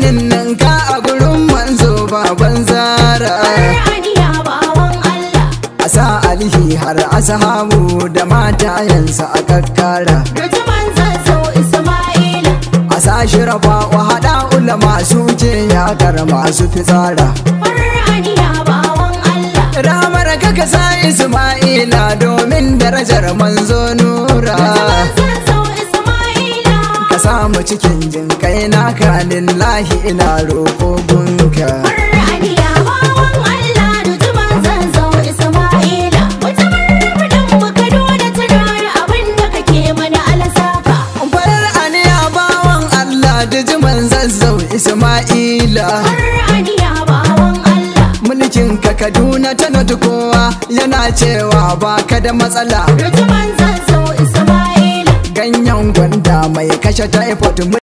ninninka a gurin manzo baban zara Aniya bawan Allah a sa alihi har ashabu da matayensa a kakkara Rujuman zazzau Isma'ila a sa shirafa wa haɗa ulama su ce yakar masu fitsara Aniya bawan Allah ramar kaka sa isma'ila domin darajar manzo nura Rujuman zazzau Isma'ila ka samu cikin jin kai naka lillahi ina roƙo gunka Aniya bawan Allah Rujuman zazzau Isma'ila Mutumar rabin mu Kaduna tunar abin da kake mana alasaka farar aniya bawan Allah da jiman zazzau isma'ila Aniya bawan Allah mulkin ka kaduna ta nadu kowa yana cewa baka da matsala Rujuman zazzau Isma'ila ganyen gwanda mai kashe typhoid